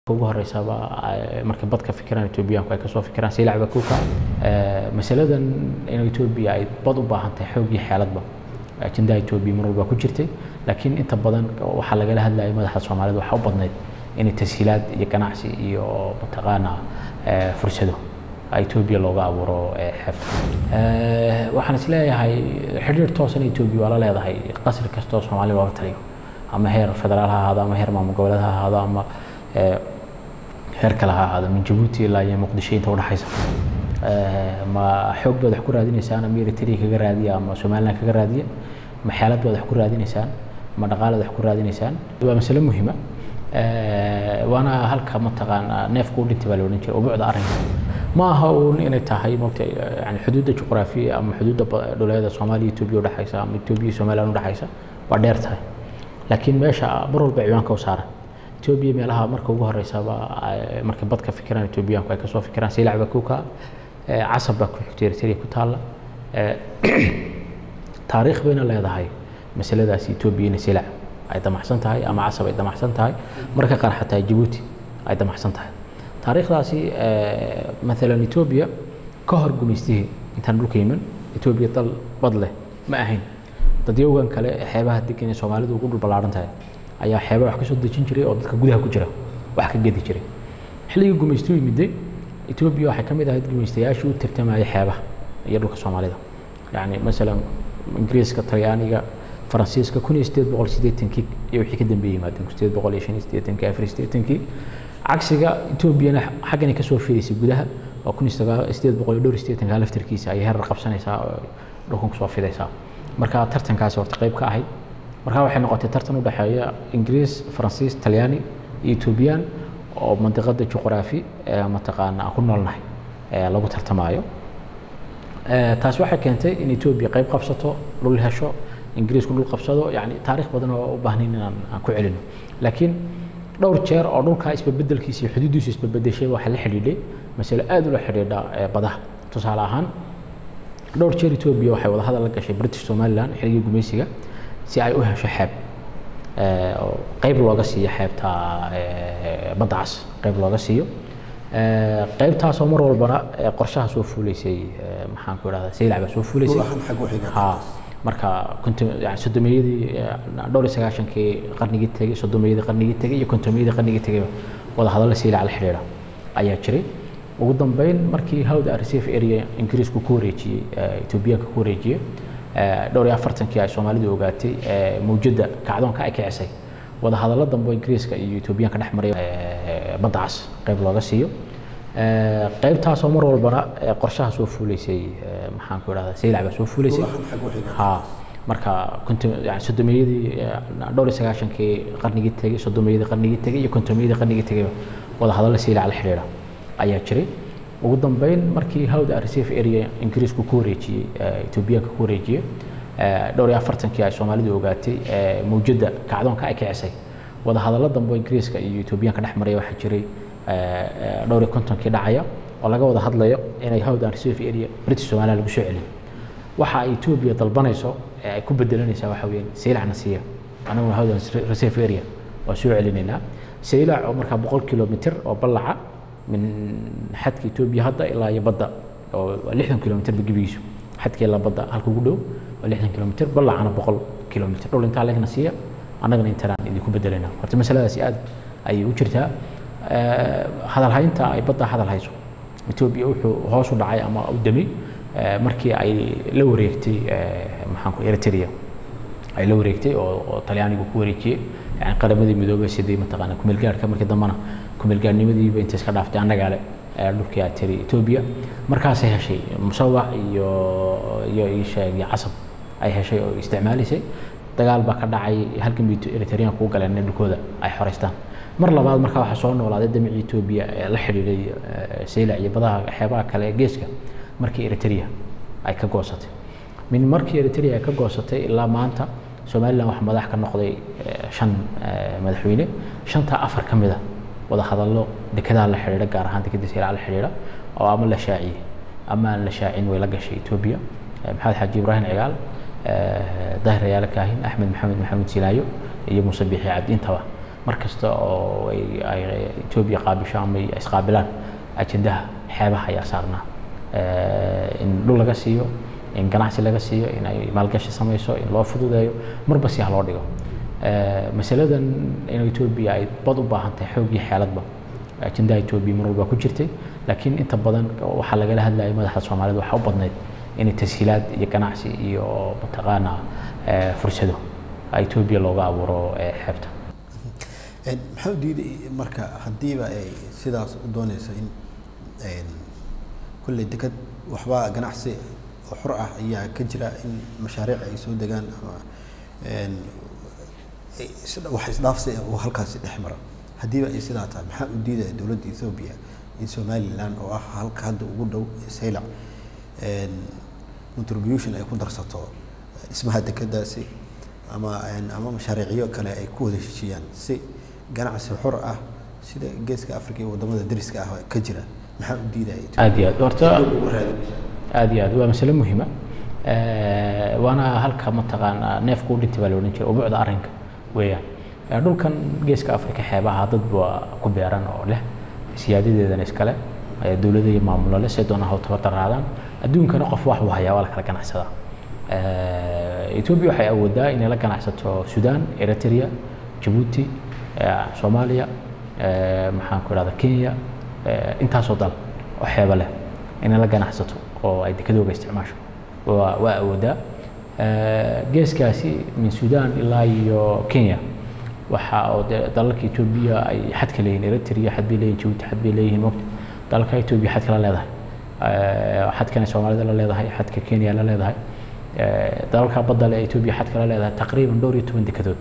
ugu horeysaba markay badka fikiraan etoobiyaanku ay kasoo fikiraan siilac bakuka masaladan in etoobiya ay bad u baahan tahay xoog iyo xeeladba ajendaha etoobiya mar walba ku jirtay laakiin inta badan waxaa lagala hadlayay madaxda soomaalida waxaa u badnayd inay tashiilaad iyo ganacsi iyo mataqaana fursado etoobiya looga abuuro xeebta waxaan is leeyahay xidhiir toosan etoobiya waa la leedahay qasri kastoo soomaali looga taliyo ama heer federaal ha ahaado ama heer maamul goboleed ha ahaado ama heer kale ha ahaado min jabuuti ilaa iyo muqdisho inta udhexaysa ma xoog baad wax ku raadinaysaan ama eritrea kaga raadiya ama somaliland kaga raadiya ma xeelad baad wax ku raadinaysaan ma dhaqaalaad wax ku raadinaysaan waa masale muhiima waana halka mataqaana neefku u dhintay baa la odhan jiray ubuucda arrinka ma aha uun inay tahay mogta yani xuduudda juqraafiya ama xuduudda dhuleeda soomaaliya etoobiya udhexaysa ama etoobiya iyo somaliland udhexaysa waa dheer tahay laakiin meesha mar walba ciwaanka u saaran etoobiya meelaha marka ugu horeysaba markay badka fikiraan etoobiyaanku ay kasoo fikiraan siilac bakuka casab baa ku xigtay eritrea ku taalla taariikh bayna leedahay masaladaasi etoobiya inay siilac ay damacsan tahay ama casab ay damacsan tahay marka qaar xataa jabuuti ay damacsan tahay taariikhdaasi maalan etoobiya ka hor gumaystihii intaan dhulka yimin etoobiya dal bad leh ma ahayn dadyowgan kale xeebaha degan ee soomaalidu ugu dhul ballaaran tahay ayaa xeeba wax ka soo dejin jiray oo dadka gudaha ku jira wax ka gedi jiray xilligii gumaystu yimiday etoobiya waxay ka mid ahayd gumaystayaashii u tartamayay xeebaha iyo dhulka soomaalida yacni masalan ingiriiska talyaaniga faransiiska kun iyo sideed boqol siddeetankii iyo wixii ka dambeeyey yimaadeen kun sideed boqol iyo shan iyo siddeetankii afar iyo siddeetankii cagsiga etoobiyana xaggani kasoo fidaysay gudaha oo kun iyo sagaal sideed boqol iyo dhowr iyo siddeetanka laftarkiisa ayay herar qabsanaysaa oo dhulkan kusoo fidaysaa marka tartankaasi horta qayb ka ahayd markaa waxay noqotay tartan u dhexeeya ingiriis faransiis talyaani iyo etoobiyaan oo mandiqada juqraafi mataqaana aan ku noolnahay lagu tartamaayo taas waxay keentay in etoobiya qayb qabsato dhul hesho ingiriisku dhul qabsado yani taariikh badan oo u baahnayn inaan aan ku celino laakiin dhowr jeer oo dhulkaa isbabeddelkiisa iyo xuduuddiisu isbabedeshay waxaa la xidhiidhay masale aad ula xidhiidha badaha tusaale ahaan dhowr jeer etoobiya waxay wada hadal la gashay british somaliland xilligii gumaysiga si ay u hesho xeeb oo qayb looga siiyo xeebta badda cas qayb looga siiyo qaybtaasoo mar walbana qorshaha soo fuulaysay maxaan ku idhahdaa saylac baa soo fuulaysay ha marka yani soddomiyadii dhowr iyo sagaashankii qarnigii tegey soddomiyadii qarnigii tegey iyo kontomiyadii qarnigii tegeyba wada hadalla saylac la xidhiidha ayaa jiray ugu dambeyn markii hawda reserve area ingiriisku ku wareejiyey etoobiyaanka ku wareejiyey dhowr iyo afartankii ay soomaalidu ogaatay mawjadda kacdoonka ay kicisay wada hadallo dambe ingiriiska iyo etoobiyaanka dhex maray badda cas qayb looga siiyo qaybtaasoo mar walbana qorshaha soo fuulaysay maxaan ku idhahdaa saylac baa soo fuulaysay ha marka yani soddomiyadii dhowr iyo sagaashankii qarnigii tegey soddomiyadii qarnigii tegey iyo kontomiyadii qarnigii tegeyba wada hadalla saylac la xidhiidha ayaa jiray ugu dambeyn markii hawda reserve area ingiriisku ku wareejiyey etoobiyaanka ku wareejiyey dhowr iyo afartankii ay soomaalidu ogaatay mawjadda kacdoonka ay kicisay wada hadallo dambe ingiriiska iyo etoobiyaanka dhex maraya waxaa jiray dhowr iyo kontonkii dhacaya oo laga wada hadlayo inay hawdan reserve area british somaliland lagu soo celiyo waxa ay etoobiya dalbanayso ee ay ku bedelanaysaa waxa weeyaan saylacna siiya anaguna hawdan reserve area waa soo celinaynaa saylac oo markaa boqol kilomitr oo ballaca min xadka etoobiya hadda ilaa iyo badda oo lixdan kilomitr ba gebigiisu xadka ilaa badda halka ugu dhow waa lixdan kilomitr ballacana boqol kilomitr dhul intaa legna siiya annagana intanaan idinku bedelayna horta masaladaasi aad ayay u jirtaa hadalhaynta ay badda hadal hayso etoobiya wuxuu hoos u dhacay ama u damay markii ay la wareegtay maxaan ku eritrea ay la wareegtay oo oo talyaanigu ku wareejiyey yani qaramadii midoobay sidii mataqaana kumeelgaarhka markii dambena kumeelgaarnimadiiba intay iska dhaaftay annagaa le dhulkii aad tiri etoobiya markaasay heshay musawac iyo iyo isheeg iyo casab ay heshay oo isticmaalaysay dagaal baa ka dhacay halkan bay eritreanku u galeen in dhulkooda ay xoreystaan mar labaad markaa waxaa soo noolaaday damicii etoobiya ee la xidhiidhay saylac iyo badaha xeebaha kale ee geeska markii eritrea ay ka goosatay min markii eritrea ay ka goosatay ilaa maanta somaliland waxaa madax ka noqday shan madaxweyne shantaa afar ka mid a wada hadallo dekedaha la xidhiidha gaar ahaan dekeda saylac la xidhiidha oo ama la shaaciyey ama aan la shaacin way la gashay etoobiya maxamed xaaji ibraahim cigaal dahir ayaala kaahin axmed maxamed maxamed silaayo iyo muuse biixi cabdi intaba mar kasta oo ay ay etoobiya qaabisho ama ay isqaabilaan ajendaha xeebaha ayaa saarnaa in dhul laga siiyo in ganacsi laga siiyo in ay maalgashi samayso in loo fududeeyo marba si ha loo dhigo masaladan in etoobiya ay bad u baahan tahay xoog iyo xeeladba ajendaha etoobiya mar walba ku jirtay laakiin inta badan waxaa lagala hadlayay madaxda soomaalida waxaa u badnayd inay tashiilaad iyo ganacsi iyo mataqaana fursado etoobiya looga abuuro xeebta maxaa u diiday marka haddiiba ay sidaas u doonayso in kulley deked waxbaa ganacsi oo xor ah ayaa ka jira in mashaariic ay soo degaan ama wax isdhaafsi uu halkaasi dhex maro haddiiba ay sidaa tahay maxaa u diidaya dowladda ethoobia in somaliland oo ah halka hadda ugu dhow saylac contribution ay ku darsato dhismaha dekedaasi ama ama mashaariicyo kale ay ku wada heshiiyaan si ganacsi xor ah sida geeska africa iyo wadamada dariska ah ka jira maxaa u diidaya aad iyo aad horta aad iyo aad waa masale muhiima waana halka mataqaanaa neefku u dhintay baa la odhan jiray ubucda arrinka weeyaan dhulkan geeska africa xeebaha dad baa ku beeran oo leh siyaadadeedana iskale dowladda iyo maamulo leh say doonaan hawtaba daraadaan adduunkana qof wax uu hayaa waa la kala ganacsadaa etoobiya waxay awoodaa inay la ganacsato sudan eritrea jabuuti soomaaliya maxaan ku idhahda kenya intaasoo dal oo xeeba leh inay la ganacsato oo ay dekadooga isticmaasho waa waa awoodaa geeskaasi min sudan ilaa iyo kenya waxa oo de dalalka etoobiya ay xadka leeyihin eritrea xad bay leeyihin jabuuti xad bay leeyihin mogta dalalka etoobiya xadka la leedahay xadkana soomaalida la leedahay xadka kenya la leedahay dalalka badda le etoobiya xadka la leedahay taqriiban dhowr iyo toban dekedood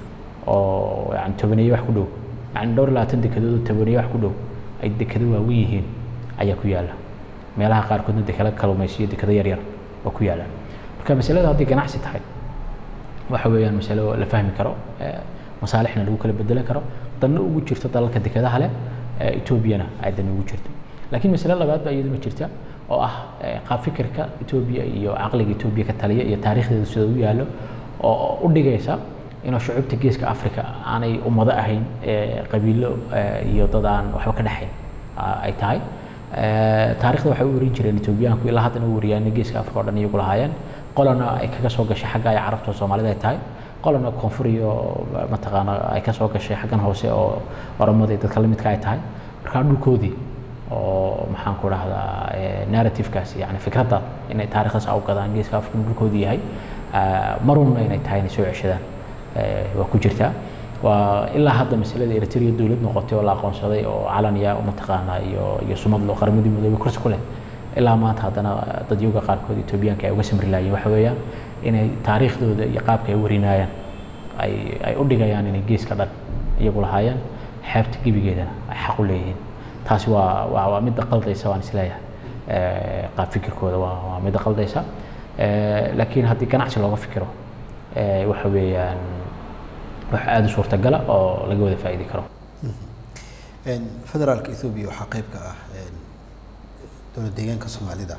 oo yani tobaneeye wax ku dhow yani dhowr iyo labaatan dekedood oo tobaneeye wax ku dhow ay dekado waaweyn yihiin ayaa ku yaalla meelaha qaarkoodna dekado kalluumaysiyo dekado yaryar oo ku yaallaan marka masalada hadday ganacsi tahay waxa weeyaan masalo la fahmi karo masaalixna lagu kala bedelan karo danna ugu jirto dalalka dekadaha leh etoobiyana ay dan ugu jirto laakiin masale labaad baa iyaduna jirta oo ah qaab fikirka etoobiya iyo caqliga etoobiya ka taliya iyo taariikhdeeda sida u yaallo oo u dhigaysa inuu shucuubta geeska africa aanay ummado ahayn qabiilo iyo dad aan waxba ka dhexayn ay tahay taarikhda waxay u warin jireen etoobiyaanku ilaa haddana u wariyaan geeska africa oo dhan iyagu lahaayeen qolana ay kaga soo gashay xagga ay carabta soomaalida ay tahay qolana koonfur iyo mataqaana ay ka soo gashay xaggan hoose oo oromada iyo dadka lamidka ay tahay markaa dhulkoodii oo maxaan ku dhahdaa narrativekaasi yani fikradda inay taarikhdaas u gadaan geeska africa dhulkoodii yahay marunna inay tahay inay soo ceshadaan waa ku jirtaa waa ilaa hadda masalada eritrea dowlad noqotay oo la aqoonsaday oo calaniya mataqaana iyo iyo sumad loo qaramadii midoobay kursi ku leh ilaa maanta haddana dadyoga qaarkood etoobiyaanka ay uga samri laayeen waxa weeyaan inay taariikhdooda iyo qaabka ay warinayaan ay ay u dhigayaan inay geeska dhan iyagu lahaayeen xeebta gebigeedana ay xaq u leeyihiin taasi waa waa waa midda qaldaysa waan isleeyahay qaab fikirkooda waa waa midda qaldaysa laakiin haddii ganacsi looga fikiro waxa weeyaan wax aada u suurtagala oo laga wada faa'iidi karo federaalka ethoobiya waxaa qayb ka ah dowlad deegaanka soomaalida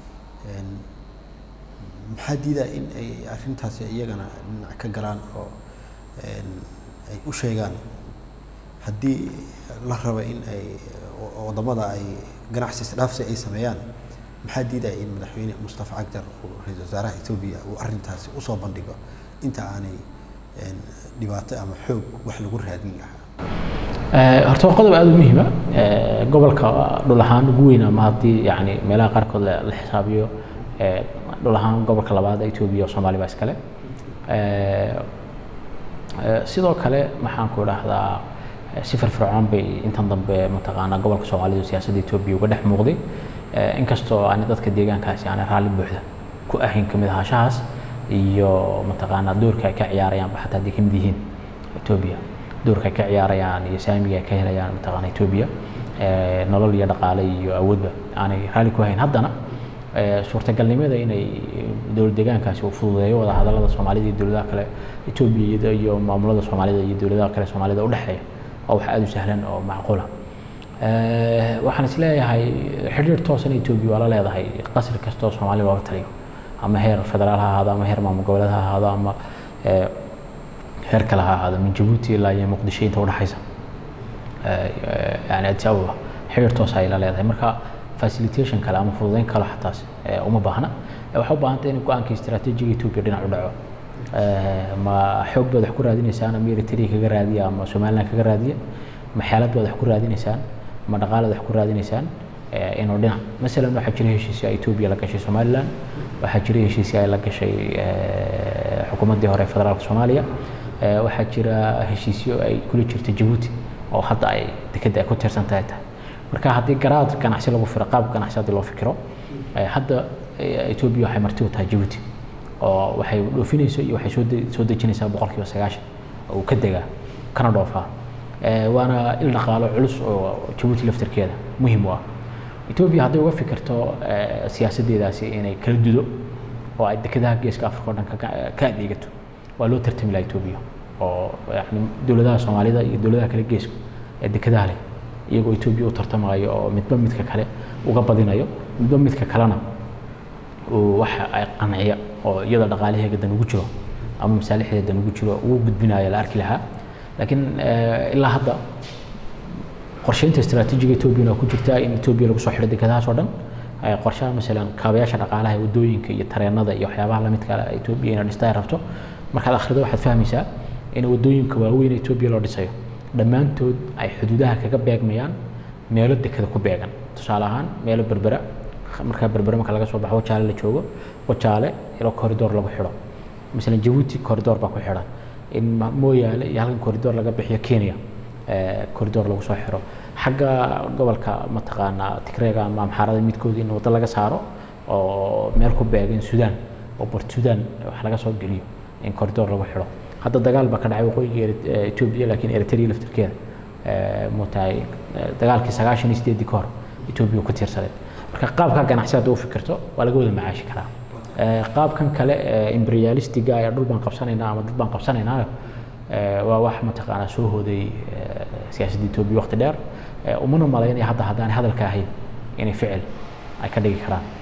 maxaa diidaa in ay arrintaasi iyagana dhinac ka galaan oo ay u sheegaan haddii la raba in ay wadamada ay ganacsi isdhaafsi ay sameeyaan maxaa diidaya in madaxweyne mustafa cagjar uu ra-iisul wasaaraha etoobiya uu arrintaasi usoo bandhigo inta aanay dhibaato ama xoog wax lagu raadin lahaa horta waa qodob aada u muhiima gobolka dhul ahaan ugu weyn ama haddii yani meelaha qaarkood la xisaabiyo dhul ahaan gobolka labaad etoobiya oo soomaali baa iskale sidoo kale maxaan ku idhaahdaa si firfircoon bay intan dambe mataqaanaa gobolka soomaalidu siyaasadda etoobiya uga dhex muuqday inkastoo aan dadka deegaankaasi aanay raalli buuxda ku ahayn kamid ahaanshahaas iyo mataqaanaa doorka ay ka ciyaarayaan xataa hadday kamid yihiin etoobiya doorka ay ka ciyaarayaan iyo saamiga ay ka helayaan mataqaana etoobiya nolol iyo dhaqaale iyo awoodba aanay raalli ku hayn haddana suurtagalnimada inay dowlad deegaankaasi uu fududeeyo wada hadallada soomaalida iyo dowladaha kale etoobiya iyo maamulada soomaalida iyo dowladaha kale soomaalida udhexeeya waa wax aada u sahlan oo macquula waxaan is leeyahay xidhiir toosan etoobiya waa la leedahay qasri kasta oo soomaali looga taliyo ama heer federaal ha ahaado ama heer maamul goboleed ha ahaado ama heer kale ha ahaado min jabuuti ilaa iyo muqdisho inta udhexaysa yani addis ababa xiriir toos ay la leedahay marka facilitation kale ama fududeyn kale xataas uma baahna waxaa u baahanta in go-aanka istaraatiijiga etoobiya dhinac u dhaco ma xoog baad wax ku raadinaysaan ama eritrea kaga raadiya ama somaliland kaga raadiya ma xeelad baad wax ku raadinaysaan ma dhaqaalaad wax ku raadinaysaan inuu dhinac masalan waxaa jira heshiisyo ay etoobiya la gashay somaliland waxaa jira heshiisyo ay la gashay xukuumaddii hore federaalka soomaaliya waxaa jira heshiisyo ay kula jirta jabuuti oo hadda ay dekedda ay ku tiirsan tahay tahay marka haddii garaad ganacsi lagu firo qaab ganacsi haddii loo fikiro hadda etoobiya waxay marti u tahay jabuuti oo waxay dhoofinayso iyo waxay soo soo dejinaysaa boqolkiiba sagaashan oo uu ka degaa kana dhoofaa waana il dhaqaalo culus oo jabuuti laftirkeeda muhiim u ah etoobiya hadday uga fikirto siyaasaddeedaasi inay kala dudo oo ay dekedaha geeska afrika oo dhan ka adeegato waa loo tartami lahaa etoobiya oo yani dowladaha soomaalida iyo dowladaha kale geesku ee dekedaha leh iyagoo etoobiya u tartamayo oo midba midka kale uga badinayo midba midka kalena waxa ay qanciya oo iyada dhaqaalaheega dan ugu jiro ama masaalixdeeda dan ugu jiro ugu gudbinayo la arki lahaa laakiin ilaa hadda qorsheynta istaraatiijiga etoobiyana ku jirtaa in etoobiya lagu soo xidho dekedahaas oo dhan qorshaha masalan kaabayaasha dhaqaalaha wadooyinka iyo tareenada iyo waxyaabaha lamidka etoobiya inay dhista ay rabto markaad akhrido waxaad fahmaysaa in wadooyinka waaweyn etoobiya loo dhisayo dhammaantood ay xuduudaha kaga beegmayaan meelo dekeda ku beegan tusaale ahaan meelo berbera markaa berbere marka laga soo baxo wajaale la joogo wajaale ilo corridor lagu xidho masalan jabuuti corridor baa ku xidhan in mooyaale iyo halkan corridor laga bixiyo kenya corridor lagu soo xiro xagga gobolka mataqaanaa tigreega ama amxaarada midkood in waddo laga saaro oo meel ku beegan sudan oo bort sudan wax laga soo geliyo in corridor lagu xidho hadda dagaal baa ka dhacay waqooyiga etoobiya laakiin eritrea laftirkeeda mutahay dagaalkii sagaashan iyo sideedii ka hor etoobiya ku tiirsaneed marka qaabka ganacsi hadda u fikirto waa laga wada macaashi karaa qaabkan kale imperialistiga ayaa dhul baan qabsanaynaa ama dad baan qabsanaynaa waa wax mataqaanaa soo hooday siyaasadda etoobiya waqti dheer umana malaynaya hadda haddaan hadalka ahayn inay ficil ay ka dhigi karaan